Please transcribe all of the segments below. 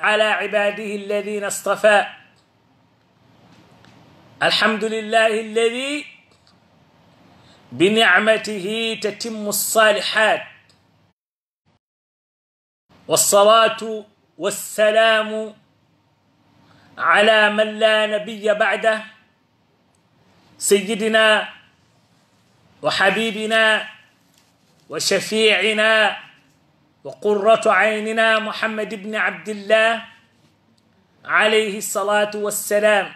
على عباده الذين اصطفى الحمد لله الذي بنعمته تتم الصالحات والصلاة والسلام على من لا نبي بعده سيدنا وحبيبنا وشفيعنا وقرة عيننا محمد بن عبد الله عليه الصلاة والسلام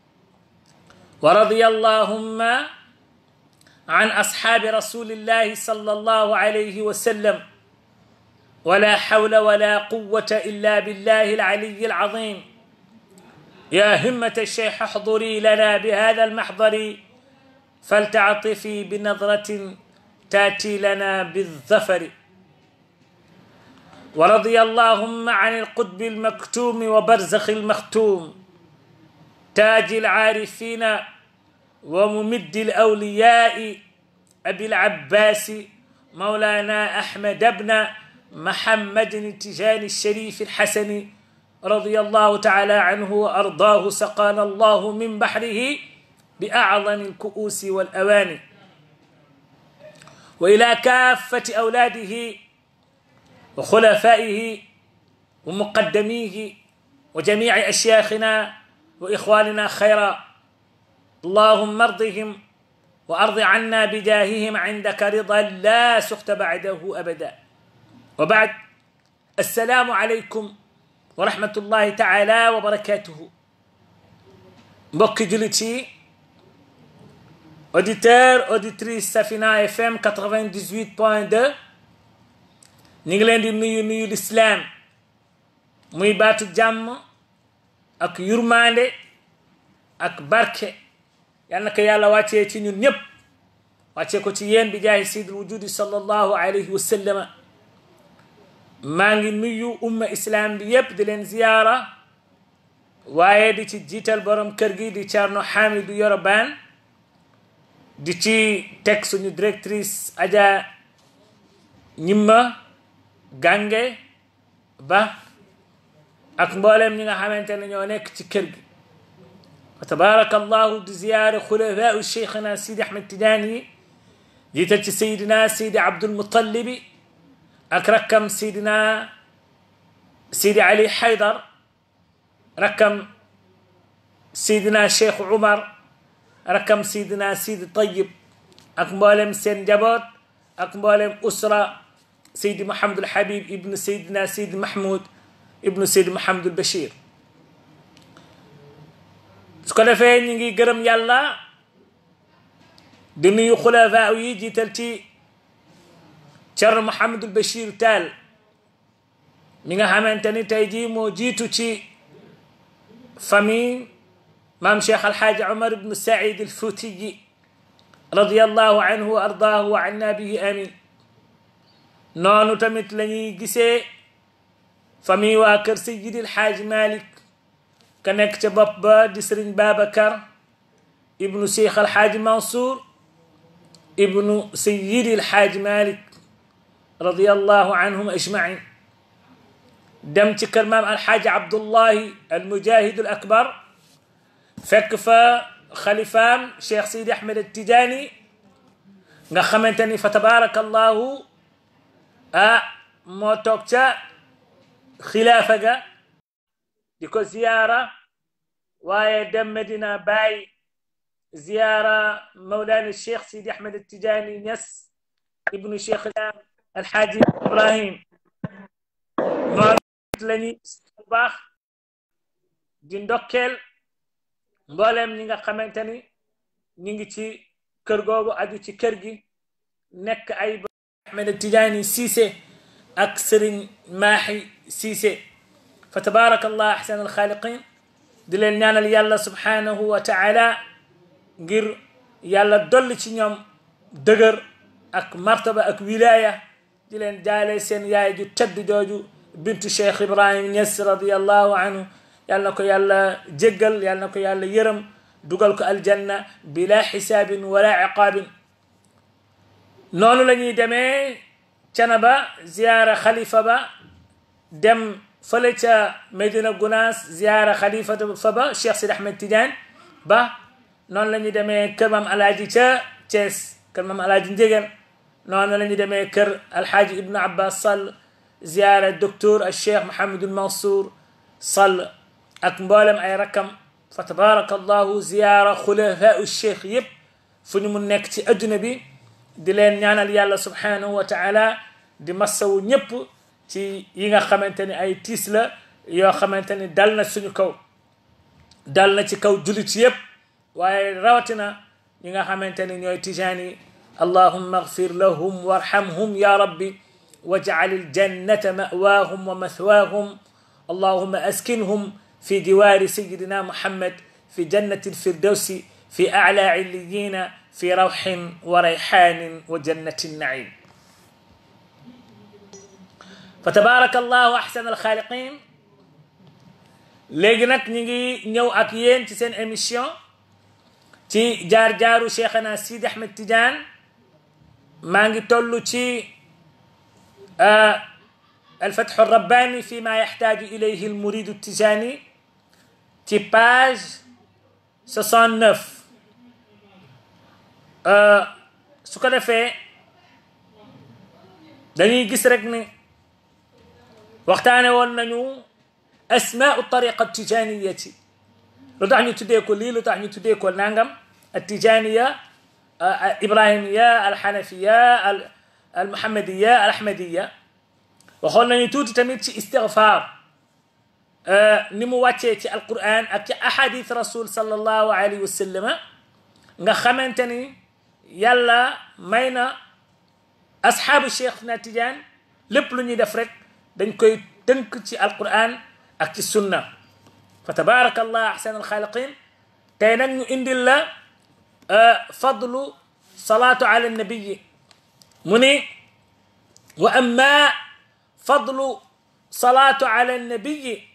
ورضي اللهم عن أصحاب رسول الله صلى الله عليه وسلم ولا حول ولا قوة إلا بالله العلي العظيم يا همة الشيخ احضري لنا بهذا المحضر فلتعطفي بنظرة تاتي لنا بالظفر ورضي اللهم عن القطب المكتوم وبرزخ المختوم تاج العارفين وممد الأولياء أبي العباس مولانا أحمد بن محمد التجاني الشريف الحسن رضي الله تعالى عنه وأرضاه سقانا الله من بحره بأعظم الكؤوس والأواني وإلى كافة أولاده وخلفائه ومقدميه وجميع أشياخنا وإخواننا خيرا اللهم ارضهم وأرض عنا بجاههم عندك رضا لا سخط بعده أبدا وبعد السلام عليكم ورحمة الله تعالى وبركاته mbokki jullit yi auditeur auditrice Safina FM 98 point 2 ñu ngi leen di nuyu nuyu lislaam muy baatu jàmm ak yurmaande ak barke yal na ko yàlla wàccee ci ñun ñëpp wàccee ko ci yéen bi jaahi sayyidul wujudi sallallahu alayhi wa sallama maa ngi nuyu umma islam bi yépp di leen ziyaara waaye di ci jiital borom kër gi di Thierno Hamidou Yoro Bane di ci teg suñu directrice Adja ñimma gànge ba ak mboolem ñi nga xamante ne ñoo nekk ci kër gi fa tabaraka allahu di ziyaare xulafaau cheikhina sidi ahmed tidiane yi jiital ci sayidina sidi abdulmutalibi ak rakkam sayidina sidi ali haydar rakkam sayidina cheikh umar rakkam sayidina sidi tayib ak mboolem seen njaboot ak mboolem usra saydi mahamadul habib ibnu sayidina saydi mahmoud ibnu saydi mahamadul bachir su ko defee ñu ngi gërëm yàlla di nuyu xulafaa yi jiital ci Cerno Mouhamadul Bachir Taal mi nga xamante ni tey jii moo jiitu ci famille maam Cheikh Alxaaji Omar ibnu Saïd al Fuutiyi radiyallahu anhu wa ardaahu wa anna bihi amin noonu tamit la ñuy gisee famille waa kër Seydi El Hadji Malick ka nekk ca bopp ba di sëriñ Babacar ibnu Cheikh Alxaaji Mansour ibnu Seydi Alxaaji Malick radiyallahu anhum ajmain dem ci kër maam Alxaaji Abdullahi almujahid al akbar fekk fa xalifaam Cheikh Seydi Ahmed Tijaani nga xamante ni fa tabaraka allahu ah moo toog ca xilaafa ga di ko ziyaara waaye dem Medina Baay ziyaara Mawlana Cheikh Sidi Ahmed Tijaani Ñas ibnu Cheikh Alxaaji Ibrahim noonu lañuy bu baax di ndokkeel mbooleem ñi nga xamante ni ñu ngi ci kër googu aju ci kër gi nekk ay Ahmed Tijaani Siise ak Sëriñ Maaxi Siise fa tabaraka allah ahsan alxaaliqin di leen ñaanal yàlla subhanahu wa taala ngir yàlla dolli ci ñoom dëgër ak martaba ak wilaya di leen jaale seen yaay ju tedd jooju bintu cheikh ibrahim Niass radiallahu anhu yàlla na ko yàlla jéggal yàlla na ko yàlla yërëm dugal ko aljanna bila xisaabin wala iqaabin noonu la ñuy demee canaba ziyaara xalifa ba dem fële ca Medina Gounass ziyaara xalifatu fa ba Cheikh Sidi Ahmed Tidiane ba noonu la ñu demee kër maam alaaji ca Thiès kër maam alaaji Njegéen noonu la ñu demee kër alhaaji Ibnu Abbas Sall ziyaara docteur al Cheikh Mouhamadul Mansour Sall ak mboolem ay rakkam fa tabaraka allahu ziyaara xulafaau cheikh yëpp fu ñu mu nekk ci adduna bi di leen ñaanal yàlla subhanahu wa taala di massawu ñëpp ci yi nga xamante ni ay tiis la yoo xamante ni dal na suñu kaw dal na ci kaw julit yëpp waaye rawatina ñi nga xamante ni ñooy tijaan yi allahumma agfir lahum warhamhum ya rabbi wajcal aljannata mawaahum wa mathwaahum allahumma askinhum في جوار سيدنا محمد في جنة الفردوس في أعلى عليين في روح وريحان وجنة النعيم فتبارك الله أحسن الخالقين léegi nag ñu ngi ñëw ak yéen ci seen émission ci jaar-jaaru cheikhana Sidi Ahmed Tidiane maa ngi toll ci الفتح الرباني فيما يحتاج إليه المريد التجاني ci page 69 su ko defee dañuy gis rek ni waxtaane woon nañu asmaau tariqa tijaniyati lu tax ñu tuddee ko lii lu tax ñu tuddee ko nangam altijaniya ibrahimiya alxanafiya almuhammadiya alahmadiya waxoon nañu tuuti tamit ci istigfaar ni mu wàccee ci alquran ak ci ahadith rasul sallallahu alayhi wa sallama nga xamante ni yàlla may na asxaabu cheikh na Tijaan lépp lu ñuy def rek dañ koy tënk ci alquran ak ci sunna fa tabaraka allah ahsan alxaaliqin tey nag ñu indil la fadlu salaatu ala nabiyi mu ni wa amma fadlu salaatu ala nabiyi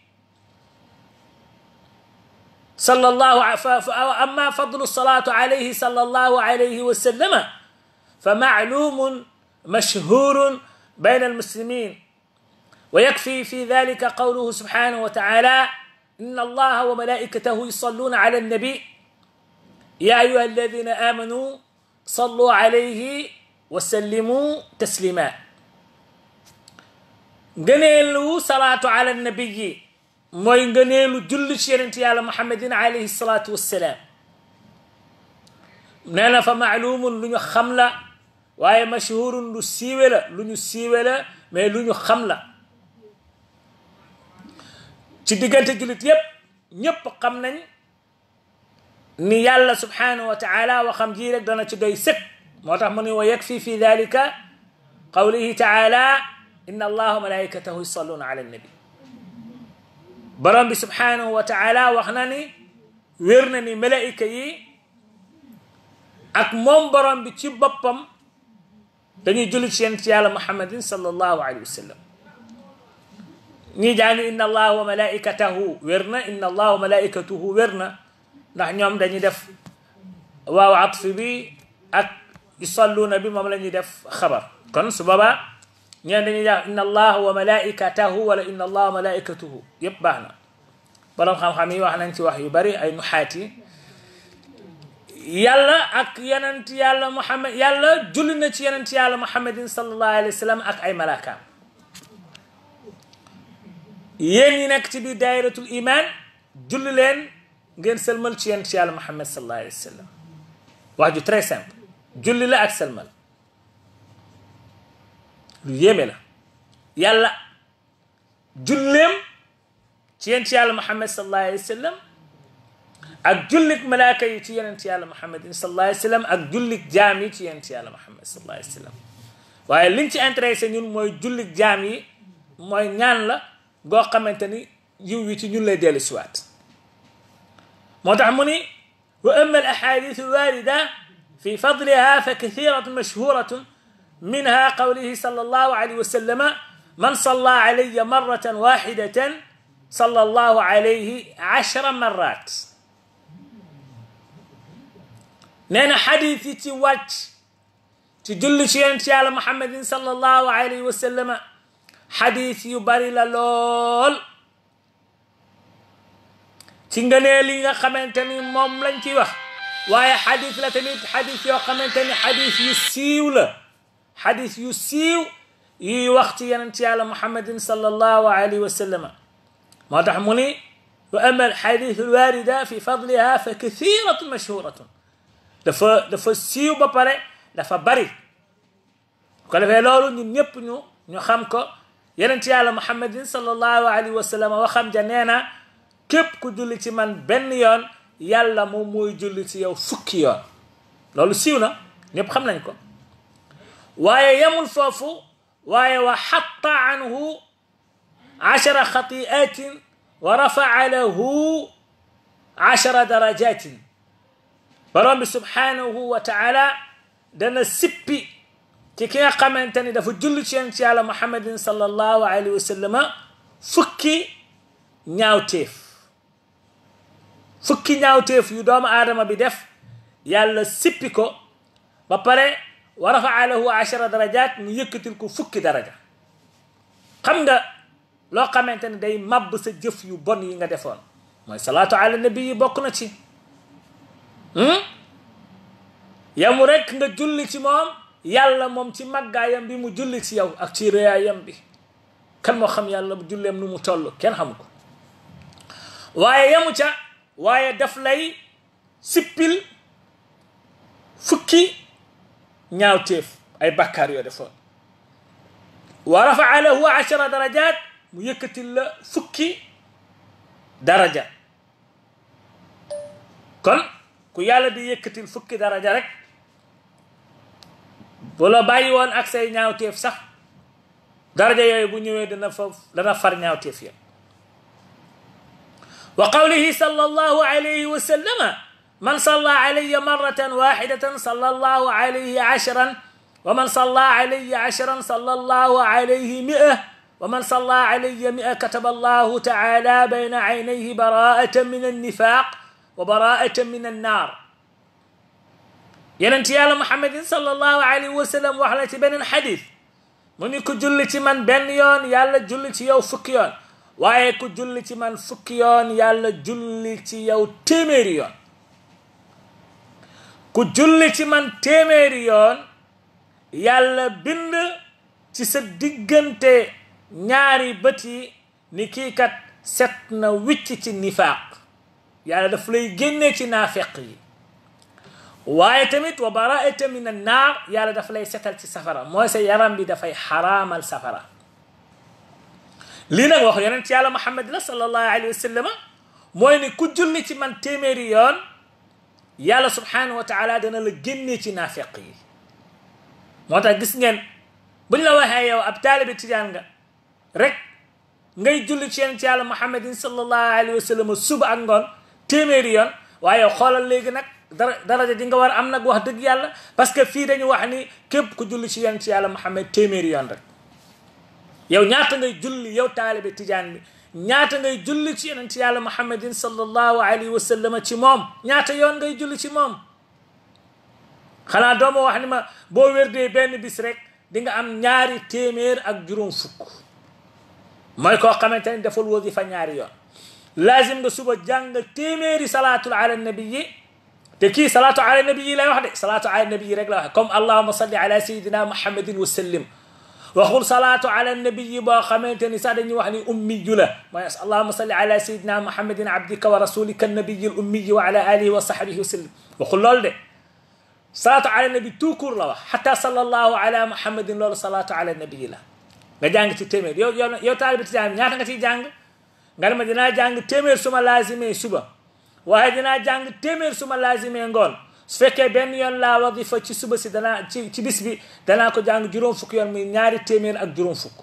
صلى الله أما فضل الصلاة عليه صلى الله عليه وسلم فمعلوم مشهور بين المسلمين ويكفي في ذلك قوله سبحانه وتعالى إن الله وملائكته يصلون على النبي يا أيها الذين آمنوا صلوا عليه وسلموا تسليما قنيلوا صلاة على النبي mooy ngëneelu julli ci yonent yàlla muhammadin alayhi salaatu wassalaam nee na fa maalumun lu ñu xam la waaye mashhurun lu siiwe la lu ñu siiwe la mais lu ñu xam la ci diggante jullit yépp ñépp xam nañ ni yàlla subhanahu wa taala waxam ji rek dana ci doy sëkk moo tax mu ne wa yakfi fi dalika qawlihi taala inna allaha wa malaikatahu yusalluna ala annabi borom bi subhanahu wa taala wax na ni wér na ni malaika yi ak moom borom bi ci boppam dañuy julli ci yonent yàlla muhammadin sallallahu alayhi wa sallam ñii jàng inna allaha wa malaikatahu wér na inna allaha wa malaikatuhu wér na ndax ñoom dañuy def waaw atf bi ak yusalluuna bi moom la ñuy def xabar kon su boobaa ñeen dañuy jàng inna allaha wa malaikatahu wala inna allaha wa malaikatuhu yépp baax na borom xam-xam yi wax nañ ci wax yu bari ay nuxaat yi yàlla ak yonent yàlla muhammad yàlla julli na ci yonent yàlla muhammadin sallallahu alayhi wa sallam ak ay malaakaam yéen ñi nekk ci biir daayiratul iman julli leen ngeen sëlmal ci yonent yàlla muhammad sallallahu alayhi wa sallam wax ju très simple julli la ak sëlmal lu yéeme la yàlla julleem ci yonent yàlla muhammad sallallahu alayhi wa sallam ak jullik malaaka yi ci yonent yàlla muhammadin sallallahu alayhi wa sallam ak jullik jaam yi ci yonent yàlla muhammad sallallahu alayhi wa sallam waaye liñ ci intéressé ñun mooy jullik jaam yi mooy ñaan la goo xamante ni yiw wi ci ñun lay dellu siwaat moo tax mu ni wa amma al ahadith alwarida fi fadliha fa kathiratun mashhuratun minha qawlihi sallallahu alayhi wa sallama man salla alayya marratan wahidatan salla allahu alayhi ashra marrat nee na xadis yi ci wàcc ci julli ci yonent yàlla muhammadin sallallahu alayhi wa sallama xadis yu bari la lool ci ngënee li nga xamante ni moom lañ ci wax waaye xadis la tamit xadis yoo xamante ni xadis yu siiw la xadis yu siiw yuy wax ci yeneen ci yàlla muhammadin sallallahu alayhi wa sallama moo tax mu ni wa ama alxadis alwarida fi fadliha fa kathiratun mashhuratun dafa dafa siiw ba pare dafa bari ko defee loolu ñun ñëpp ñu ñu xam ko yeneen ci yàlla muhammadin sallallahu alayhi wa sallam waxam ja nee na képp ku julli ci man benn yoon yàlla moom mooy julli ci yow fukki yoon loolu siiw na ñëpp xam nañ ko waaye yemul foofu waaye wa xatta anhu ashara xatiatin wa rafaa lahu ashara darajatin borom bi subhanahu wa taala dana sippi ci ki nga xamante ni dafa julli ci yonent yàlla muhammadin sallallahu alayhi wa sallama fukki ñaawteef fukki ñaawteef yu doomu aadama bi def yàlla sippi ko ba pare wa rafaa lahu ashara darajat ñu yëkkatil ko fukki daraja xam nga loo xamante ni day mabb sa jëf yu bon yi nga defoon mooy salaatu ala nabi yi bokk na ci yamu rek nga julli ci moom yàlla moom ci màggaayam bi mu julli ci yow ak ci réyaayam bi kan moo xam yàlla bu julleem nu mu toll kenn xamu ko waaye yamu ca waaye daf lay sippil fukki ñaawteef ay bakkaar yoo defoon wa rafaa lahu ashara darajat mu yëkkatil la fukki daraja kon ku yàlla di yëkkatil fukki daraja rek bu la bàyyi woon ak say ñaawteef sax daraja yooyu bu ñëwee dana fa dana far ñaawteef ya wa qawlihi sallallahu alayhi wa sallama man salla alayya marratan waxidatan salla allahu alayhi ashran wa man salla alayya ashran salla allahu alayhi mi'a wa man salla alayya mi'a kataba allahu taala bayna aynayhi bara'atan min annifaq wa bara'atan min annar yeneen yàlla muhammadin sallallahu alayhi wa sallam wax la ci beneen xadis mu ni ku julli ci man benn yoon yàlla julli ci yow fukki yoon waaye ku julli ci man fukki yoon yàlla julli ci yow téeméeri yoon ku julli ci man téeméeri yoon yàlla bind ci sa diggante ñaari bët yi ni kii kat set na wicc ci nifaaq yàlla daf lay génnee ci naafeq yi waaye tamit wa baraata min annaar yàlla daf lay setal ci safara mooy sa yaram bi dafay xaraamal safara lii nag wax yonent ci yàlla muhammad la sallallahu alayhi wa sallam mooy ni ku julli ci man téeméeri yoon yàlla subhanahu wa taala dana la génnee ci naafeq yi moo tax gis ngeen buñ la waxee yow ab taalibi tijaan nga rek ngay julli ci yonent ci yàlla muhammadin sallallahu alayhi wa sallam suba ak ngoon téeméeri yoon waaye xoolal léegi nag dara daraja di nga war am nag wax dëgg yàlla parce que fii dañu wax ni képp ku julli ci yonent ci yàlla muhammad téeméeri yoon rek yow ñaata ngay julli yow taalibe tijaan bi ñaata ngay julli ci yonent ci yàlla muhammadin sallallahu alayhi wa sallam ci moom ñaata yoon ngay julli ci moom xanaa dooma wax ni ma boo wérdee benn bis rek di nga am ñaari téeméer ak juróom fukk mooy koo xamante ni deful wasifa ñaari yoon laazim nga suba jàng téeméeri salaatul ala nabii te kii salaatu ala nabii lay wax de salaatu ala nabii rek la wax comme allahuma salli ala sayidina muhammadin wa sallim waxul salaatu ala nabii boo xamante ni sax dañuy wax ni ummiyu la mooy allahuma salli ala sayidina muhammadin abdika wa rasulika nabiyi l ummiyi wa ala alihi wa sahbihi wa sallim waxul loolu de salaatu ala nabi tout court la wax xata sallallahu ala muhammadin loolu salaatu ala nabii la nga jàng ci téeméer yow yow yow taalibi tijaan ñaata nga ciy jàng nga ne ma dinaa jàng téeméer suma laazimee suba waaye dinaa jàng téeméer suma laazimee ngoon su fekkee benn yoon laa wadifa ci suba si danaa ci ci bis bi danaa ko jàng juróom fukk yoon muy ñaari téeméer ak juróom fukk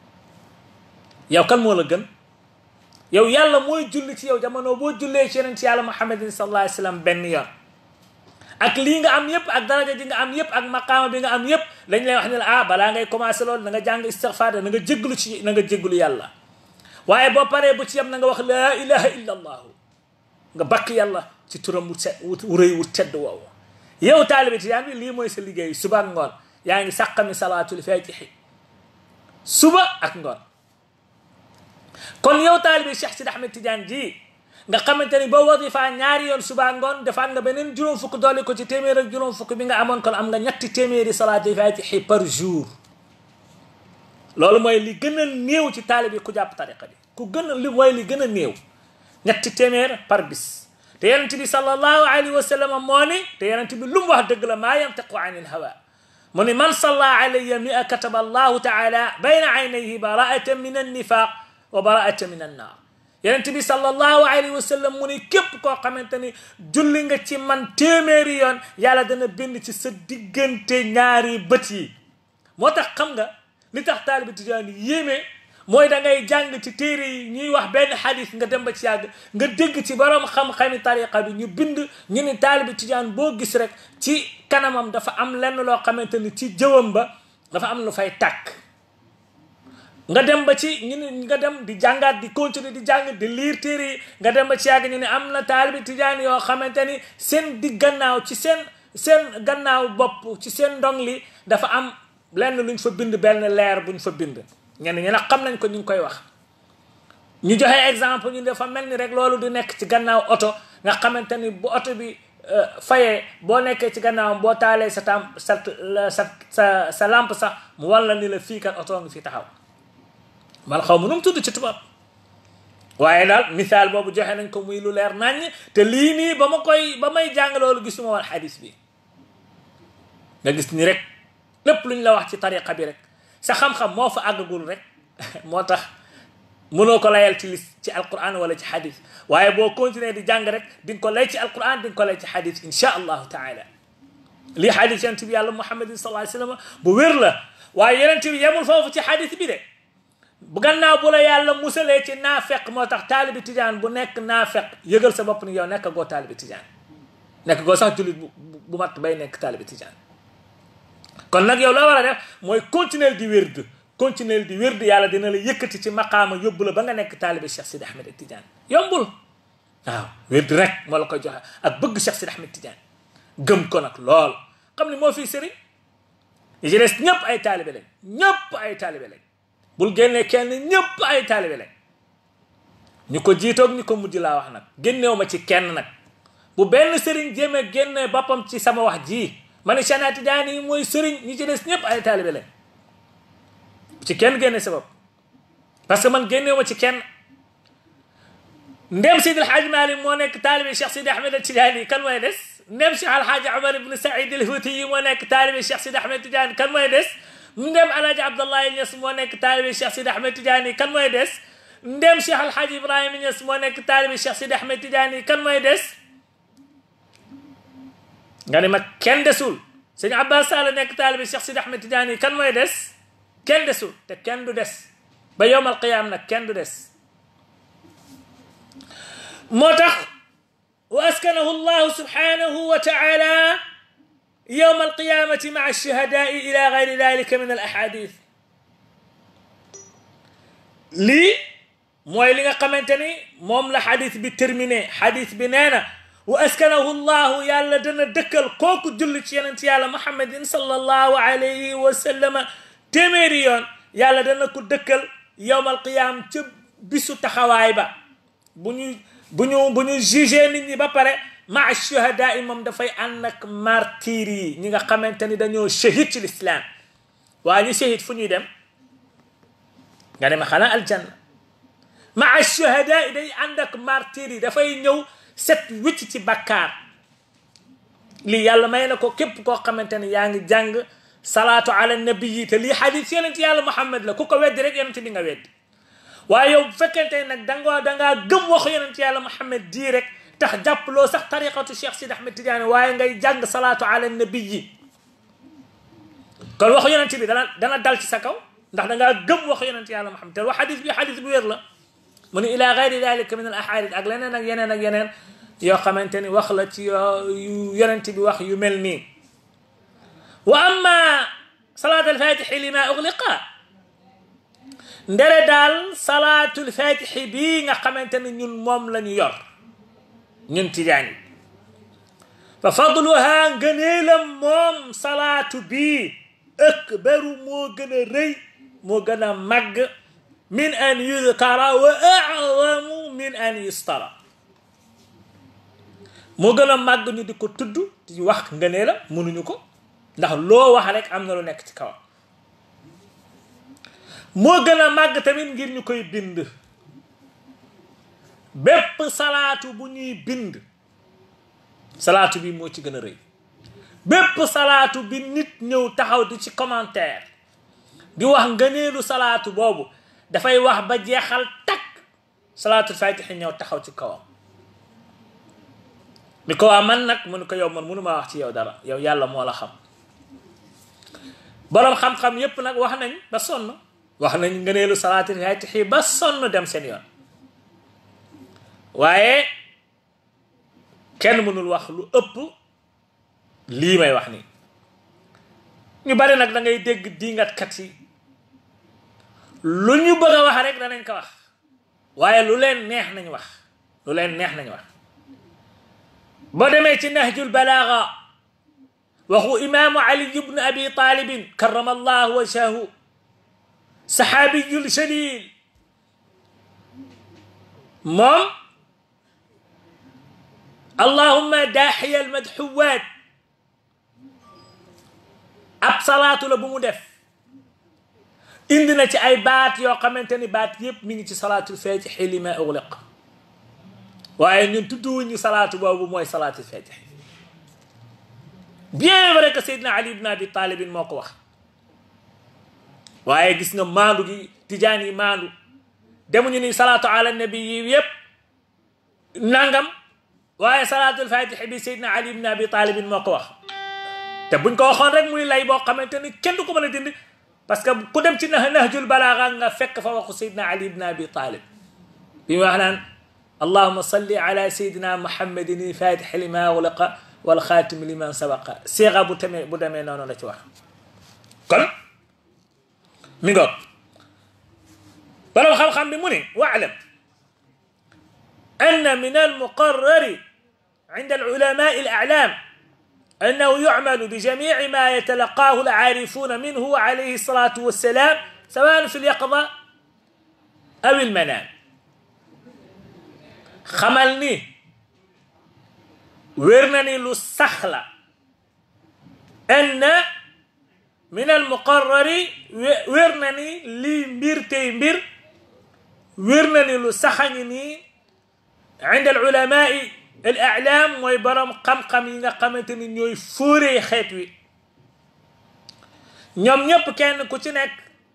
yow kan moo la gën yow yàlla mooy julli ci yow jamono boo jullee ci yeneen ci yàlla muhammadin sallallahu alayhi wa sallam benn yoon ak lii nga am yëpp ak daraja ji nga am yëpp ak maqaama bi nga am yëpp dañ lay wax ne la ah balaa ngay commencé loolu na nga jàng istigfaar na nga jégglu ci na nga jégglu yàlla waaye boo paree bu ci yem na nga wax laa ilaha illa allahu nga bakk yàlla ci turam wu set wu rëy wu tedd woowu yow taalibi tijaan bi lii mooy sa liggéey suba ngoon yaa ngi sàqami salaatul fatihi suba ak ngoon kon yow taalibi Cheikh Sidi Ahmed Tidiane ji nga xamante ni boo wadifa ñaari yoon suba ngoon defaat nga beneen juróom fukk dolli ko ci téeméer ak juróom fukk bi nga amoon kon am nga ñetti téeméeri salaati fatihi par jour loolu mooy li gën a néew ci taalibi ku jàpp tariqa bi ku gën a li mooy li gën a néew ñetti téeméer par bis te yonent bi sallallahu alayhi wa sallam moo ni te yonent bi lu mu wax dëgg la maa yantiqu anil hawa mu ni man salla alayya mia kataba allahu taala bayna aynayhi baraatan min annifaq wa baraatan min annar yonent bi sallallahu alayhi wa sallam mu ni képp koo xamante ni julli nga ci man téeméeri yoon yàlla dana bind ci sa diggante ñaari bët yi moo tax xam nga li tax taalibi tijaan yéeme mooy da ngay jàng ci téere yi ñuy wax benn xadis nga dem ba ci yàgg nga dégg ci borom xam-xami tariqa bi ñu bind ñu ni taalibi tijaan boo gis rek ci kanamam dafa am lenn loo xamante ni ci jëwam ba dafa am lu fay tàkk nga dem ba ci ñu ni nga dem di jàngaat di continuer di jàng di liir téere yi nga dem ba ci yàgg ñu ne am na taalibi tijaan yoo xamante ni seen di gannaaw ci seen seen gannaaw bopp ci seen ndong li dafa am lenn luñ fa bind benn leer buñ fa bind ñenn ñi nag xam nañ ko ñu ngi koy wax ñu joxe exemple ñu dafa mel ni rek loolu du nekk ci gannaaw oto nga xamante ni bu oto bi fayee boo nekkee ci gannaaw boo taalee sa tam sa sa sa sa lampe sax mu walla ni la fii kat oto ngi fi taxaw man xaw ma nu mu tudd ci tubaab waaye daal misaal boobu joxe nañ ko muy lu leer naññ te lii nii ba ma koy ba may jàng loolu gisuma woon xadis bi nga gis ni rek lépp lu ñu la wax ci tariqa bi rek sa xam-xam moo fa àggagul rek moo tax mënoo ko layal ci lis ci alquran wala ci xadis waaye boo continuer di jàng rek di nga ko lay ci alquran di nga ko lay ci xadis insha allahu taala lii xadis yonent bi yàlla muhammadin sallallahu alayhi wasallam bu wér la waaye yonent bi yemul foofu ci xadis bi de bu gannaaw bu la yàlla musalee ci naafeq moo tax taalibi tijaan bu nekk naafeq yëgal sa bopp ni yow nekk goo taalibi tijaan nekk goo sax jullit bu bu mat bay nekk taalibi tijaan kon nag yow loo war a def mooy continuer di wérd continuer di wérd yàlla dina la yëkkati ci maqaama yóbbu la ba nga nekk taalibi Cheikh Sidi Ahmed Tidiane yombul waaw wérd rek moo la koy joxe ak bëgg Cheikh Sidi Ahmed Tidiane gëm ko nag lool xam ni moo fii sëriñ yi ci des ñëpp ay taalibe lañ ñëpp ay taalibe lañ bul génnee kenn ñëpp ay taalibe lañ ñu ko jiitoog ñu ko mujj laa wax nag génneew ma ci kenn nag bu benn sëriñ jéemee génne boppam ci sama wax ji ma ne Cheikh Tidiane yi mooy sëriñ ñi ci des ñëpp ay taalibe lañ ci kenn génne sa bopp parce que man génneew ma ci kenn ndem Seydi El Hadji Malick moo nekk taalibe Cheikh Sidi Ahmed Tidiane yi kan mooy des ndem Cheikh El Hadji Omar ibn Saïd El Fouti yi moo nekk taalibe Cheikh Sidi Ahmed Tidiane kan mooy des ndem alhaji abdallahi Niass moo nekk taalibi Cheikh Sidi Ahmed Tidiane kan mooy des ndem Cheikh alhaji Ibrahima Niass moo nekk taalibi Cheikh Sidi Ahmed Tidiane kan mooy des nga ne ma kenn desul sëñ Abbas Sall nekk taalibi Cheikh Sidi Ahmed Tidiane kan mooy des kenn desul te kenn du des ba yowmal qiyaam nag kenn du des moo tax wa askanahu llahu subhanahu wa taala يوم القيامة مع الشهداء إلى غير ذلك من الأحاديث لي موي ليغا خامتاني موم لا حديث بي ترميني حديث بي نانا واسكنه الله يالا دنا دكل كوكو جولي سي يونت يالا محمد صلى الله عليه وسلم تيميريون يالا دنا كو دكل يوم القيامة تي بيسو تخاواي با بونيو بونيو بونيو جيجي نيت ني با باري maa shuhadaa yi moom dafay ànd ak martyr yi ñi nga xamante ni dañoo shahid ci lislaam waa ñu shahid fu ñuy dem nga dem xanaa aljanna maa shuhadaa yi day ànd ak martyr yi dafay ñëw set wicc ci bakkaar lii yàlla may na ko képp koo xamante ni yaa ngi jàng salaatu ala nabi yi te lii xadis yonent yàlla muhammad la ku ko weddi rek yonent bi nga weddi waaye yow bu fekkente nag dangaa dangaa gëm waxu yonent yàlla muhammad dii rek tax jàppaloo sax tariqatu Cheikh Sidi Ahmed Tidiane waaye ngay jàng salaatu ala nabi yi kon waxu yonent bi dana dana dal ci sa kaw ndax dangaa gëm waxu yonent yàlla Muhammad te wax xadis bi xadis bu wér la mu ne ila gayri dalika min al ahadith ak leneen ak yeneen ak yeneen yoo xamante ni wax la ci yu yonent bi wax yu mel nii wa amma salaat alfatixi lima ugliqa ndere daal salaatul fatixi bii nga xamante ni ñun moom la ñu yor ñun tijaan yi fa fadluha ngëneelam moom salaatu bii akbaru moo gën a rëy moo gën a màgg min an yudkara wa a'zamu min an yustara moo gën a màgg ñu di ko tudd di wax nga ne la mënuñu ko ndax loo wax rek am na lu nekk ci kawam moo gën a màgg tamit ngir ñu koy bind bépp salaatu bu ñuy bind salaatu bi moo ci gën a rëy bépp salaatu bi nit ñëw taxaw di ci commentaire di wax ngëneelu salaatu boobu dafay wax ba jeexal takk salaatu fatiha ñëw taxaw ci kawam ni ko waa man nag mu ne ko yow man mënu maa wax ci yow dara yow yàlla moo la xam boroom xam-xam yépp nag wax nañ ba sonn wax nañ ngëneelu salaatu fatiha ba sonn dem seen yoon waaye kenn mënul wax lu ëpp lii may wax nii ñu bari nag da ngay dégg dingatkat yi lu ñu bëgg a wax rek danañ ko wax waaye lu leen neex nañ wax lu leen neex nañ wax boo demee ci nahjul balaaga waxu imaamu ali ibnu abi talibin karama allahu wajhahu saxaabiyul jalil moom allahumma daaxiya almadxuwaat ab salaatu la bu mu def indi na ci ay baat yoo xamante ni baat yépp mi ngi ci salaatul fatixi li ma ugliq waaye ñun tudduwuñu salaatu boobu mooy salaatul fatixi bien vrai que Seydina Ali ibn Abi Talibin moo ko wax waaye gis nga maandu gi tijaan yi maandu demuñu ni salaatu ala nabi yi yépp nangam waaye salaatul fatixi bi Seydina Ali ibn Abi Talibin moo ko wax te buñ ko waxoon rek muy lay boo xamante ni kenn du ko mën a dindi parce que ku dem ci nah nahjul balaaga nga fekk fa waxu Seydina Ali ibn Abi Talib bi mu wax naan allahuma salli ala sayidina muhammadin fatixi lima uliqa wal xaatimi liman sabaqa séexa bu tamee bu demee noonu la ci wax kon mi ngoog borom xam-xam bi mu ni waalam anna min almuqarrari عند العلماء الأعلام أنه يعمل بجميع ما يتلقاه العارفون منه عليه الصلاة والسلام سواء في اليقظة أو المنام خملني ورنني للسخلة أن من المقرر ورنني لي مبير تي مبير ورنني لسخنني عند العلماء الأعلام mooy borom xam-xam yi nga xamante ni ñooy fóoree xeet wi ñoom ñëpp kenn ku ci nekk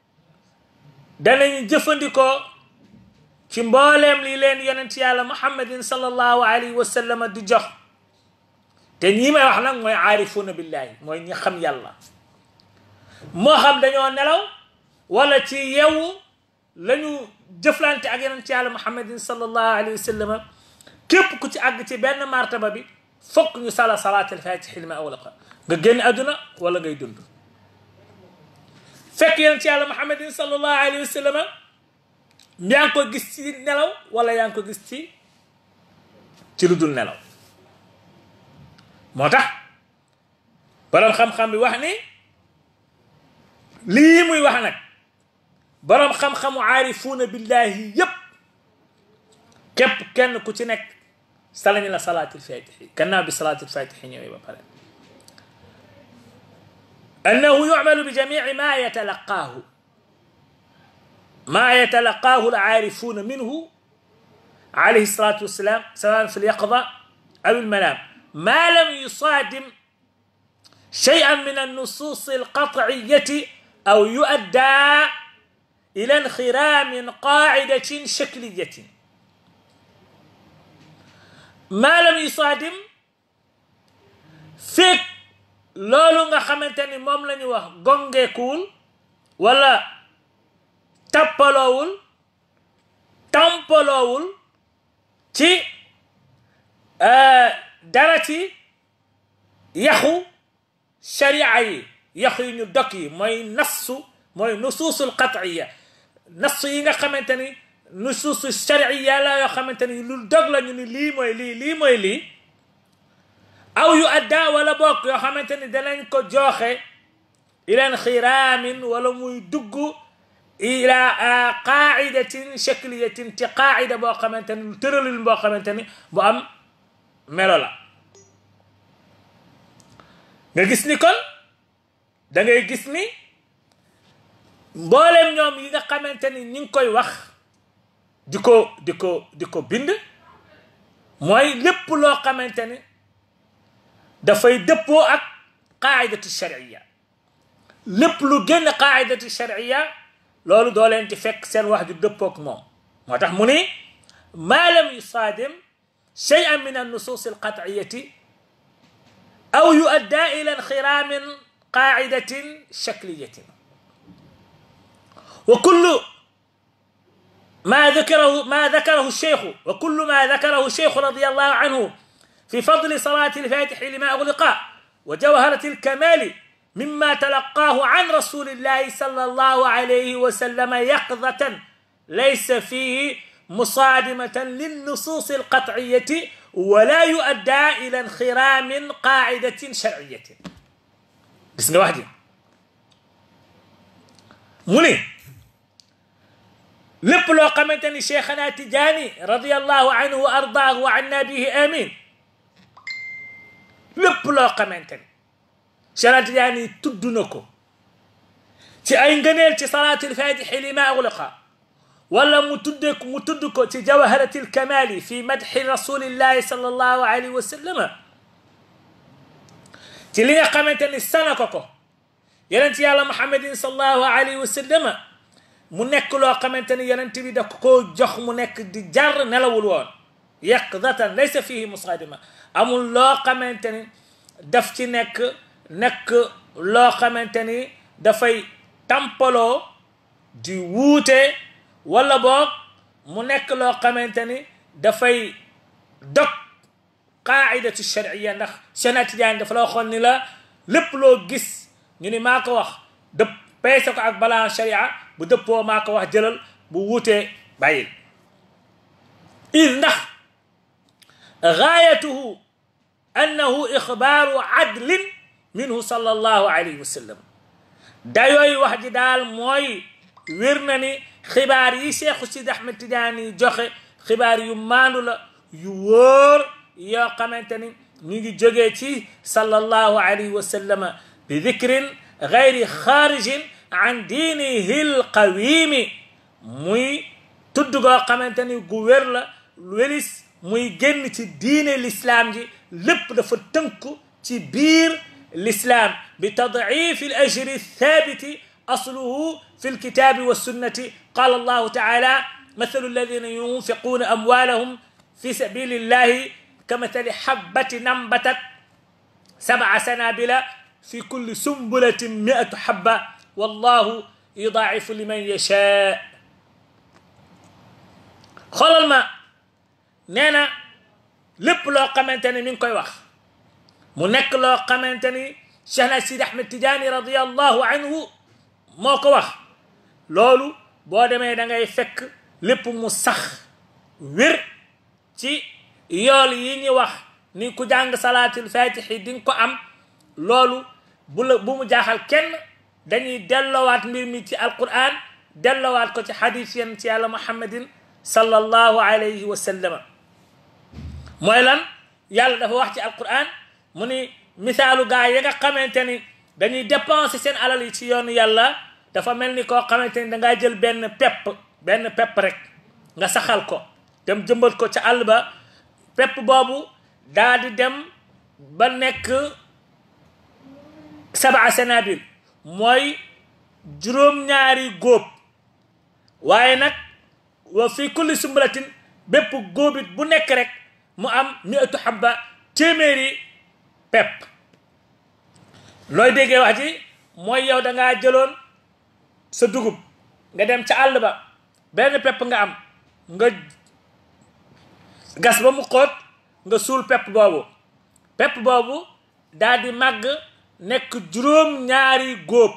danañ jëfandikoo ci mbooleem li leen yonent yàlla muhammadin sallallahu alayhi wa sallam di jox te ñii may wax nag mooy aarifuuna billahi mooy ñi xam yàlla moo xam dañoo nelaw wala ci yewu la ñu jëflante ak yonent yàlla muhammadin sallallahu alayhi wa sallam képp ku ci àgg ci benn martaba bi fokk ñu sala salaatul fatixi li ma awlaqa nga génn àdduna wala ngay dund fekk yonent ci yàlla muhammadin sallallahu alayhi wa sallam yaa ngi ko gis ci nelaw wala yaa ngi ko gis ci ci lu dul nelaw moo tax boroom xam-xam bi wax ni lii muy wax nag boroom xam-xamu aarifuuna billahi yépp képp kenn ku ci nekk salañu la salaatul fatixi gannaaw bi salaatul fatixi ñëwee ba pare annahu yucmalu bi jamici ma yatalaqaahu ma yatalaqaahu alcaarifuuna minhu alayhi salatu wassalam sawan fi lyaqda aw almanam ma lam yusadim شيئا من النصوص القطعية أو يؤدى إلى انخرام قاعدة شكلية ما لم يصادم fekk loolu nga xamante ni moom la ñu wax gongeekuwul wala tappaloowul tampaloowul ci dara ci yaxu sharia yi yaxu yi ñu dok yi mooy nassu mooy nusuusul qat'iya nassu yi nga xamante ni nusuusu sharia la yoo xamante ni lu dog la ñu ni lii mooy lii lii mooy lii aw yu adda wala bokk yoo xamante ni danañ ko jooxe ileen xiraamin wala muy dugg ila qaidatin shakliyatin ci qaida boo xamante ni lu tëralin boo xamante ni bu am melo la nga gis ni kon da ngay gis ni mboolem ñoom yi nga xamante ni ñi ngi koy wax di ko di ko di ko bind mooy lépp loo xamante ni dafay dëppoo ak qaidatu sharia lépp lu génn qaidatu sharia loolu doo leen ci fekk seen wax ju dëppook moom moo tax mu ni maa lam yusaadim cheyan min annusus alqatiyati aw yuadda ila inxiraamin qaidatin shakliyatin wa kullu ما ذكره ما ذكره الشيخ وكل ما ذكره الشيخ رضي الله عنه في فضل صلاة الفاتح لما أغلق وجوهرة الكمال مما تلقاه عن رسول الله صلى الله عليه وسلم يقظة ليس فيه مصادمة للنصوص القطعية ولا يؤدى إلى انخرام قاعدة شرعية بسم الله واحد مني lépp loo xamante ni cheikhana tijaani radiallahu anhu wa ardaahu wa anna bihi amin lépp loo xamante ni cheikhana tijaani tudd na ko ci ay ngëneel ci salaatul fatixi lima ugliqa wala mu tudde mu tudd ko ci jawharatil kamali fi madxi rasulillahi sal allahu alayhi wa sallama ci li nga xamante ni sana ko ko yonent yàlla muhammadin sal allahu alayhi wa sallama mu nekk loo xamante ni yonent bi da koo jox mu nekk di jar nelawul woon yaqdatan laysa fihi musadima amul loo xamante ni daf ci nekk nekk loo xamante ni dafay tampaloo di wuute wala boog mu nekk loo xamante ni dafay dog qaidatu sharia ndax Cheikh Tidiane dafa la waxoon ni la lépp loo gis ñu ni maa ko wax dëpp peese ko ak balaa sharia bu dëppoo maa ko wax jëlal bu wuutee bàyyil id ndax gaayatuhu annahu ixbaaru adlin minhu sallallahu alayhi wa sallam dayooy wax ji daal mooy wér na ni xibaar yi Cheikh Sidi Ahmed Tidiane joxe xibaar yu maandu la yu wóor yoo xamante ni ñu ngi jógee ci sallallahu alayhi wa sallama bi dikrin gayri xaarijin an diinihi lqawimi muy tudd goo xamante ni gu wér la welis muy génn ci diine lislaam ji lépp dafa tënku ci biir lislaam bi tadcifi al ajri thabiti asluhu fi lkitabi wassunnati qala allahu taala mathalu alladina yunfiquna amwalahum fi sabili llahi kamathali habbatin ambatat sabca sanabila fi kulli sumbulatin miatu habba wallahu yudaacifu liman yashaa xoolal ma nee na lépp loo xamante ni mi ngi koy wax mu nekk loo xamante ni Cheikh na Sidi Ahmed Tidiane radiallahu anhu moo ko wax loolu boo demee da ngay fekk lépp mu sax wér ci yool yi ñu wax ni ku jàng salaatul fatixi di nga ko am loolu bu la bu mu jaaxal kenn dañuy delloowaat mbir mi ci alquran delloowaat ko ci xadis yéen ci yàlla muhammadin sallallahu alayhi wa sallama mooy lan yàlla dafa wax ci alquran mu ni misaalu gaa yi nga xamante ni dañuy dépenser seen alal yi ci yoonu yàlla dafa mel ni koo xamante ni dangaa jël benn pepp benn pepp rek nga saxal ko dem jëmbat ko ca àll ba pepp boobu daa di dem ba nekk sabaa sanabil mooy juróom-ñaari góob waaye nag wa fi kulli sumbulatin bépp góobit bu nekk rek mu am miatu habba téeméeri pepp looy déggee wax ji mooy yow da ngaa jëloon sa dugub nga dem ca àll ba benn pepp nga am nga gas ba mu xóot nga suul pepp boobu pepp boobu daal di màgg nekk juróom ñaari góob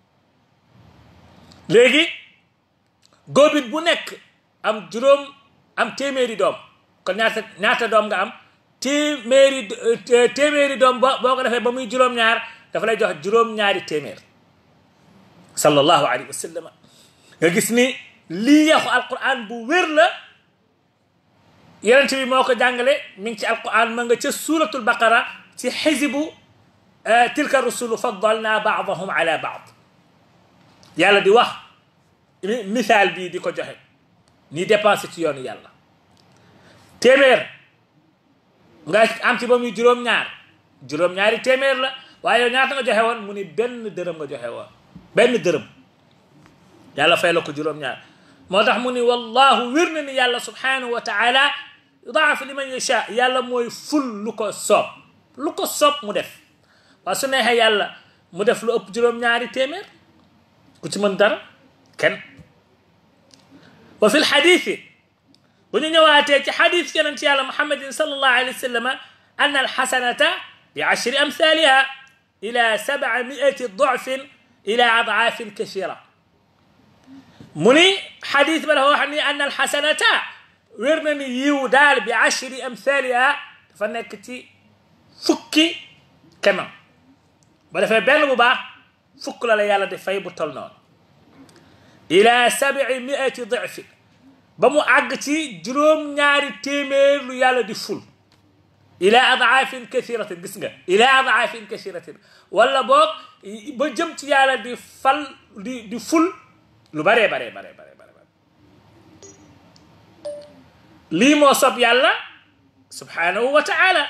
léegi góobit bu nekk am juróom am téeméeri doom kon ñaata ñaata doom nga am téeméeri téeméeri doom boo boo ko defee ba muy juróom-ñaar dafa lay jox juróom-ñaari téeméer sallallahu alayhi wa sallam nga gis ni lii yaxu alquran bu wér la yonent bi moo ko jàngale mi ngi ci alquran ma nga ca suratul baqara ci xisibu tilka rusulu faddalna baadahum ala baad yàlla di wax misaal bii di ko joxe ni dépensé ci yoonu yàlla téeméer nga am ci ba muy juróom-ñaar juróom-ñaari téeméer la waaye yow ñaata nga joxe woon mu ni benn dërëm nga joxe woon benn dërëm yàlla fay la ko juróom-ñaar moo tax mu ni wallahu wér na ni yàlla subhanahu wa taala yudaaf liman yasha yàlla mooy ful lu ko soob lu ko soob mu def waaw su neexee yàlla mu def lu ëpp juróom-ñaari téeméer ku ci mën dara kenn wa fi lxadithi bu ñu ñëwaatee ci xadis yonent yàlla muhammadin sallallahu alayhi wa sallam an alxasanata bi ashri amthaliha ila sab'a miati dofin ila adafin kathira mu ni xadis ba dafa wax ni an alxasanata wér na ni yiw daal bi ashri amthaliha dafa nekk ci fukki kemam ba defee benn bu baax fukk la la yàlla di fay bu tol noonu ila sabii miati difin ba mu àgg ci juróom-ñaari téeméer lu yàlla di ful ila adaafin kathiratin gis nga ila adaafin kathiratin wala boog ba jëm ci yàlla di fal di di ful lu baree baree baree baree bare lii moo sob yàlla subhanahu wa taala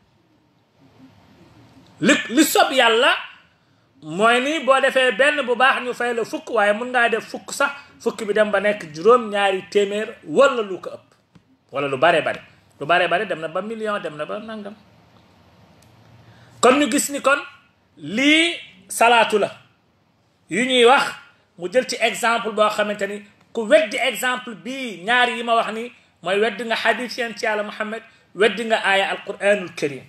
li li sob yàlla mooy ni boo defee benn bu baax ñu fay la fukk waaye mun ngaa def fukk sax fukk bi dem ba nekk juróom-ñaari téeméer wala lu ko ëpp wala lu bare bare lu bare bare dem na ba million dem na ba nangam kon ñu gis ni kon lii salaatu la yu ñuy wax mu jël ci exemple boo xamante ni ku weddi exemple bii ñaar yi ma wax ni mooy weddi nga xadis yeen ci yàlla muhammad weddi nga aaya alquranul karim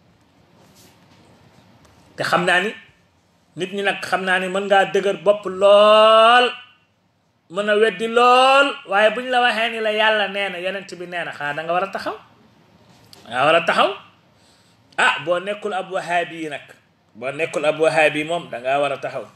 te xam naa ni nit ñi nag xam naa ni mën ngaa dëgër bopp lool mën a weddi lool waaye buñ la waxee ni la yàlla nee na yonent bi nee na xanaa da nga war a taxaw da nga war a taxaw ah boo nekkul ab wahaabi yi nag boo nekkul ab wahaabi moom da ngaa war a taxaw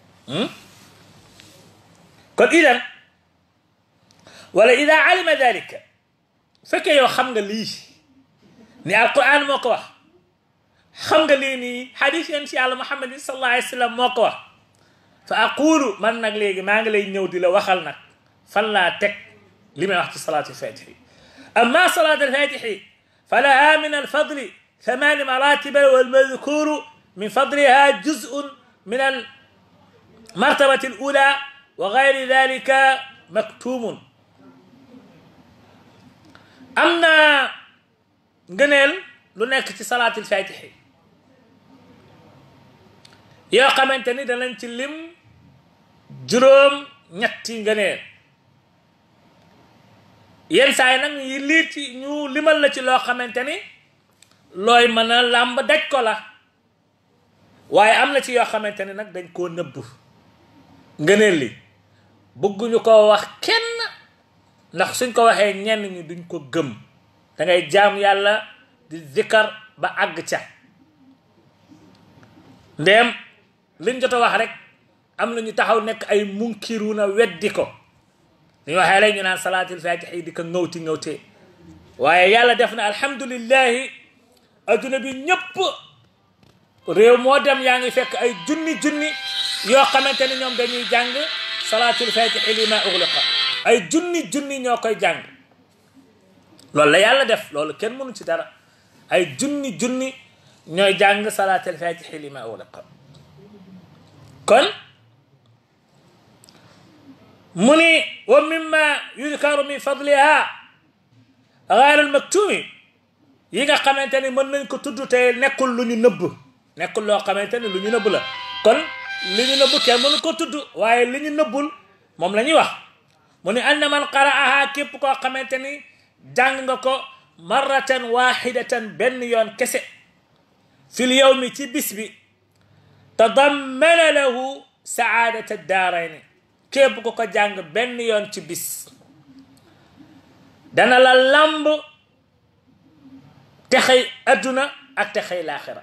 kon idan wala ida alima dalika fekkee yow xam nga lii ni alquran moo ko wax xam nga lii nii xadis yéen si yàlla muhammadin sallallahu alayhi wa sallam moo ko wax fa aqulu man nag léegi maa ngi lay ñëw di la waxal nag fan laa teg li may wax ci salaatu alfatixi amma salaatu alfatixi fa laha min alfadli ثمان مراتب والمذكور من فضلها جزء من المرتبة الأولى وغير ذلك مكتوم أمنا ngëneel lu nekk ci salaatul fatixi yoo xamante ni danañ ci lim juróom ñetti ngëneel yenn saa yi nag yi lii ci ñu limal la ci loo xamante ni looy mën a làmb daj ko la waaye am na ci yoo xamante ni nag dañ koo nëbb ngëneel li bëgguñu ko wax kenn ndax suñ ko waxee ñenn ñi duñ ko gëm da ngay jaam yàlla di zikkar ba àgg ca ndéem liñ jot a wax rek am na ñu taxaw nekk ay munkiruna weddi ko ñu waxee rek ñu naan salaatul fatix yi di ko ngawti ngawtee waaye yàlla def na alhamdulillahi adduna bi ñëpp réew moo dem yaa ngi fekk ay junni junni yoo xamante ni ñoom dañuy jàng salaatul fatixi lima uxliqa ay junni junni ñoo koy jàng loolu la yàlla def loolu kenn mënu ci dara ay junni junni ñooy jàng salaatul fatixi lima uxliqa kon mu ni wa mimma yudkaru min fadliha gayr al maktumi yi nga xamante ni mën nañ ko tudd te nekkul lu ñu nëbb nekkul loo xamante ni lu ñu nëbb la kon li ñu nëbb kenn mënu ko tudd waaye li ñu nëbbul moom la ñuy wax mu ni anna man qara'aha képp koo xamante ni jàng nga ko marratan waxidatan benn yoon kese fil yawmi ci bis bi tadammana lahu saadata daarayni képp ko ko jàng benn yoon ci bis dana la lamb texey adduna ak texey laaxira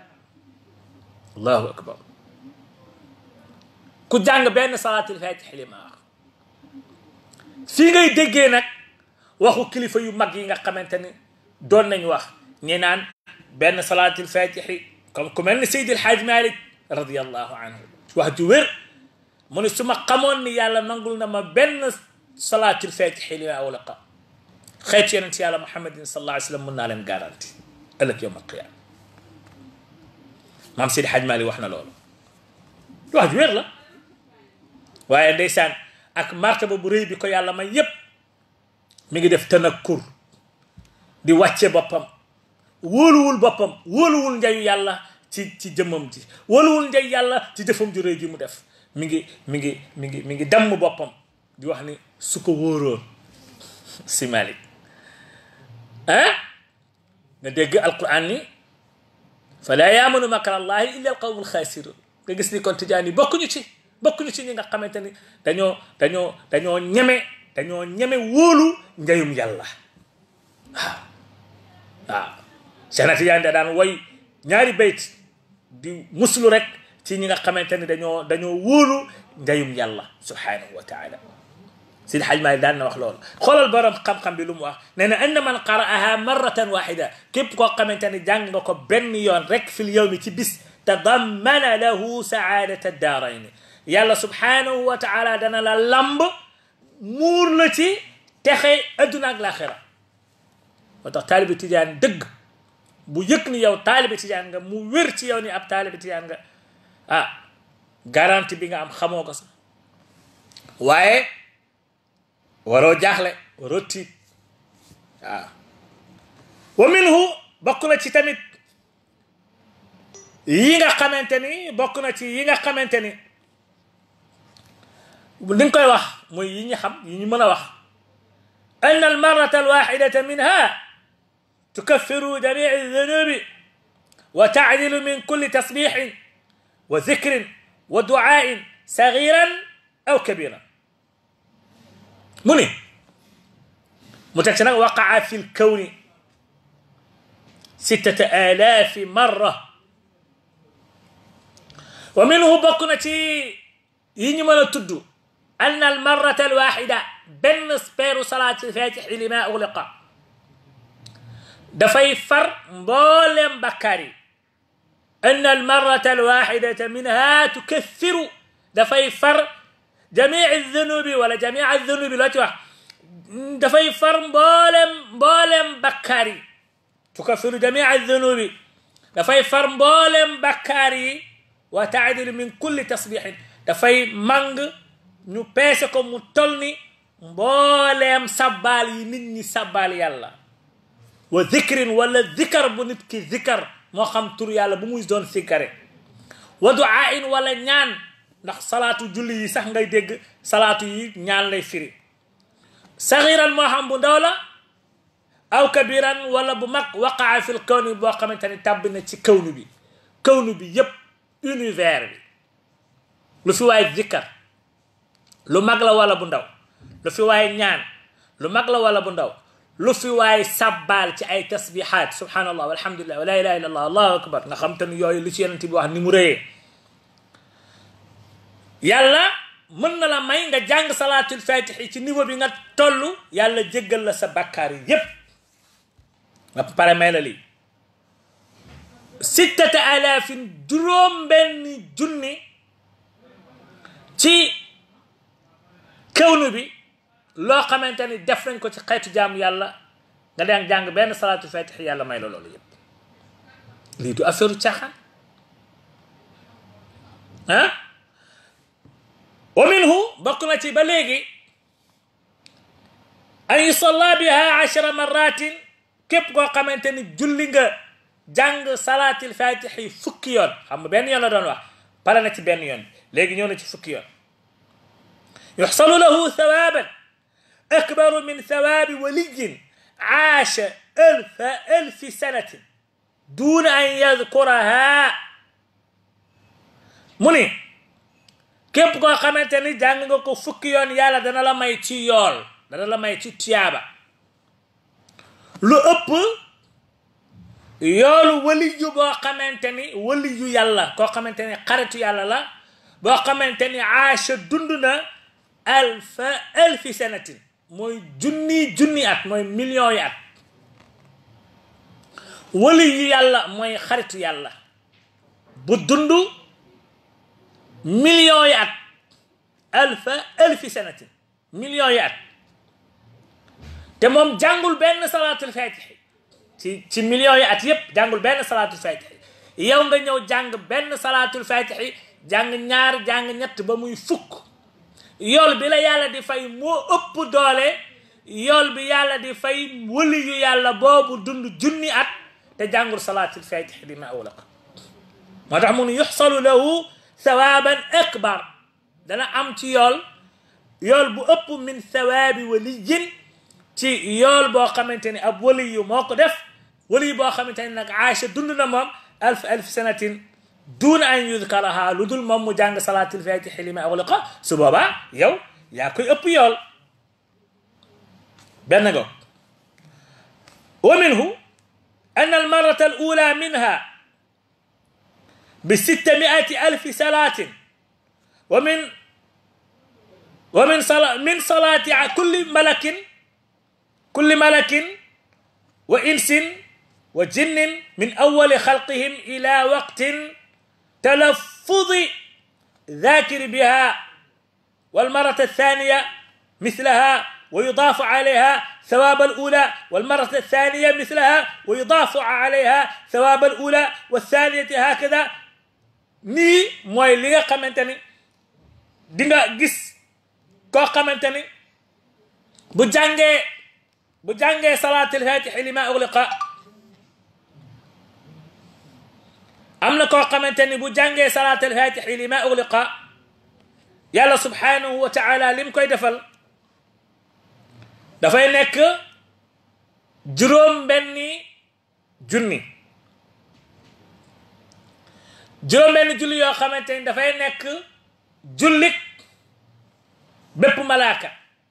allahu akbar ku jàng benn salaatul fatix li ma wax fii ngay déggee nag waxu kilifa yu mag yi nga xamante ni doon nañ wax ñi naan benn salaatul fatixi comme ku mel ni Seydil Hadj Malick radiallahu anhu wax ju wér mu ne su ma xamoon ni yàlla nangul na ma benn salaatul fatixi li ma awlaqa xeet yonent yàlla muhammadin sallallahu alayhi wa sallam mën naa leen garanti ëllëg yowm alqiyama maam Seydi Hadj Malick wax na loolu wax ju wér la waaye ndeysaan ak martaba bu rëy bi ko yàlla may yépp mi ngi def tanakkur di wàcce boppam wóoluwul boppam wóoluwul njayu yàlla ci ci jëmmam ji wóoluwul njayu yàlla ci jëfam ju rëy ji mu def mi ngi mi ngi mi ngi mi ngi damm boppam di wax ni su ko wóoroon si Malik ah nga dégg alquran ni fala yaamanu makra allahi illa alqawmu alxaasirun nga gis ni kon tijaan yi bokkuñu ci bokkuñu ci ñi nga xamante ni dañoo dañoo dañoo ñeme dañoo ñeme wóolu njayum yàlla waaw waaw Cheikh na Tijaan da daan woy ñaari bayt di muslu rek ci ñi nga xamante ni dañoo dañoo wóolu njayum yàlla subhanahu wa taala Sidi Haj Maalik daan na wax loolu xoolal borom xam-xam bi lu mu wax nee na anna man qara'aha marratan waxida képp koo xamante ni jàng nga ko benn yoon rek fil yawmi ci bis tadammana lahu saadata daarayni yàlla subhanahu wa taala dana la lamb muur la ci texe adduna ak laaxira moo tax taalibi tijaan dëgg bu yëg ni yow taalibi tijaan nga mu wér ci yow ni ab taalibi tijaan nga ah garantie bi nga am xamoo ko sax waaye waroo jaaxle waroo tiit waaw wa minhu bokk na ci tamit yi nga xamante ni bokk na ci yi nga xamante ni li nga koy wax mooy yi ñu xam yi ñu mën a wax an almarata alwaxidata minha tukaffiru jamii aldunubi wa taadilu min kulli tasbixin wa zikrin wa duain sagiran aw kabiran mu ni mu teg ci nag waqaa fi lkawni sittata alaafi marra wa minhu bokk na ci yi ñu mën a tudd أن المرة الواحدة بن سبير صلاة الفاتح لما أغلق دفي فر مبولم بكاري أن المرة الواحدة منها تكثر دفي فر جميع الذنوب ولا جميع الذنوب لا توح دفي فر مبولم مبولم بكاري تكفر جميع الذنوب دفي فر مبولم بكاري وتعدل من كل تصبيح دفي مانغ ñu peese ko mu tol ni mbooleem sabbaal yi nit ñi sabbaal yàlla wa zikrin wala zikar bu nit ki zikar moo xam tur yàlla bu muy doon sikkare wa duaain wala ñaan ndax salaatu julli yi sax ngay dégg salaatu yi ñaan lay firi saxiran moo xam bu ndaw la aw kabiran wala bu mag waqaa fil kawni boo xamante ni tàbbi na ci kawnu bi kawnu bi yépp univers bi lu fi waay zikkar lu mag la wala bu ndaw lu fi waay ñaan lu mag la wala bu ndaw lu fi waay sabbaal ci ay tasbihaat subhanallah walhamdulillah wa la ilaha illa allah allahu akbar nga xam te ni yooyu lu ci yonent bi wax ni mu rëyee yàlla mën na la may nga jàng salaatul fatixi ci niveau bi nga toll yàlla jéggal la sa bakkaar yi yépp nga pare may la lii sittata alaafin juróom benn junni ci kawnu bi loo xamante ni def nañ ko ci xeetu jaamu yàlla nga daan jàng benn salaatu fatix yàlla may la loolu yëpp lii du affaire caaxaan ah wa minhu bokk na ci ba léegi an yusalla biha achara marratin képp koo xamante ni julli nga jàng salaatil fatixi fukki yoon xam nga benn yoon la doon wax pare na ci benn yoon léegi ñëw na ci fukki yoon يحصل له ثوابا أكبر من ثواب ولي عاش ألف ألف سنة دون أن يذكرها مني képp koo xamante ni jàng nga ko fukki yoon yàlla dana la may ci yool dana la may ci tiyaaba lu ëpp yoolu waliyu boo xamante ni waliyu yàlla koo xamante ni xaritu yàlla la boo xamante ni aasha dund na alfa alfi sanatin mooy junni junni at mooy millions yi at wali yu yàlla mooy xaritu yàlla bu dund millions yi at alfa alfi sanatin millions yi at te moom jàngul benn salaatul fatixi ci ci millions yi at yépp jàngul benn salaatul fatixi yow nga ñëw jàng benn salaatul fatixi jàng ñaar jàng ñett ba muy fukk yool bi la yàlla di fay moo ëpp doole yool bi yàlla di fay wali yu yàlla boobu dund junni at te jàngul salaatul fatixi li ma awlaq moo tax mun yuxsalu lahu thawaaban akbar dana am ci yool yool bu ëpp min thawaabi waliyin ci yool boo xamante ni ab wali yu moo ko def wali yu boo xamante ni nag Aïcha dund na moom alf alf sanatin duuna an yudkaraha lu dul moom mu jàng salaatul fatixi li ma awliqa su boobaa yow yaa koy ëpp yool benn go wa minhu an almarata alula minha bi sittamiati alfi salatin wa min wa min sala min salati kulli malakin kulli malakin wa insin wa jinnin min awali xalqihim ila waqtin تلفظ ذاكر بها والمرة الثانية مثلها ويضاف عليها ثواب الأولى والمرة الثانية مثلها ويضاف عليها ثواب الأولى والثانية هكذا ني موي ليغا خامتاني ديغا غيس كو خامتاني بو جانغي بو جانغي صلاة الفاتح لما أغلق am na koo xamante ni bu jàngee salaatal fatixi li ma ugliqa yàlla subhanahu wa taala lim koy defal dafay nekk juróom benni junni juróom benni julli yoo xamante ni dafay nekk jullik bépp malaaka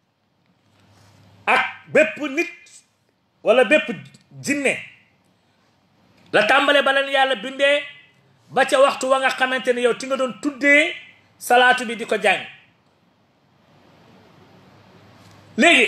ak bépp nit wala bépp jinne la tàmbale ba leen yàlla bindee ba ca waxtu wa nga xamante ne yow ti nga doon tuddee salaatu bi di ko jàng léegi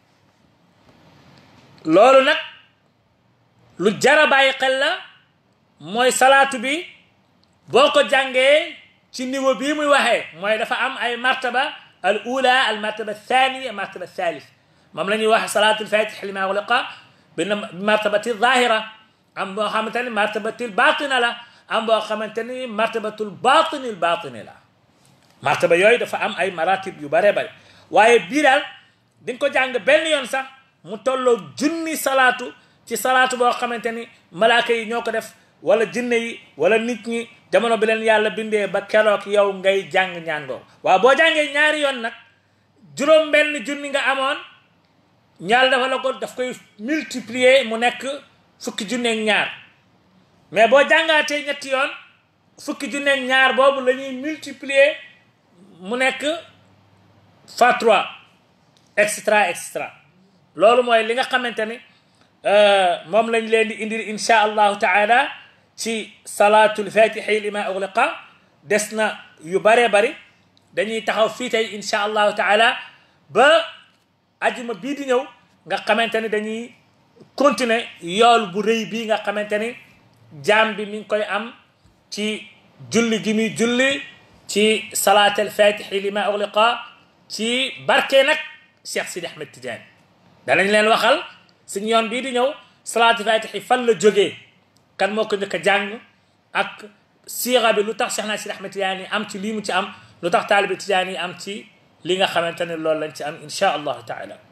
loolu nag lu jara bàyyi xel la mooy salaatu bi boo ko jàngee ci niveau bii muy waxee mooy dafa am ay martaba al ula al martaba thaniya martaba thalith moom la ñuy wax salaatul fatih li ma uliqa bi martabati zahira am boo xamante ni martabatil batina la am boo xamante ni martabatul batinil batini la martaba yooyu dafa am ay maratib yu bare bare waaye bii daal di nga ko jàng benn yoon sax mu tolloo junni salaatu ci salaatu boo xamante ni malaaka yi ñoo ko def wala jinne yi wala nit ñi jamono bi leen yàlla bindee ba keroog yow ngay jàng ñaan googu waaw boo jàngee ñaari yoon nag juróom benn junni nga amoon ñaar dafa la ko daf koy multiplier mu nekk fukki junneeg ñaar mais boo jàngaatee ñetti yoon fukki junneeg ñaar boobu la ñuy multiplier mu nekk fois trois extra extra loolu mooy li nga xamante ni moom lañ leen di indil insha allahu taala ci salaatul fatixi li ma ugliqa des na yu baree bari dañuy taxaw fii tey insha allahu taala ba ajuma bii di ñëw nga xamante ni dañuy continuer yool bu rëy bii nga xamante ni jaam bi mi ngi koy am ci julli gi muy julli ci salaatul fatixi li ma ugliqa ci barke nag Cheikh Sidi Ahmed Tidiane danañ leen waxal suñu yoon bii di ñëw salaatul fatixi fan la jógee kan moo ko njëkk a jàng ak siira bi lu tax Cheikh na Sidi Ahmed Tidiane am ci lii mu ci am lu tax taalibi Tidiane yi am ci li nga xamante ne loolu lañ ci am insha allahu taala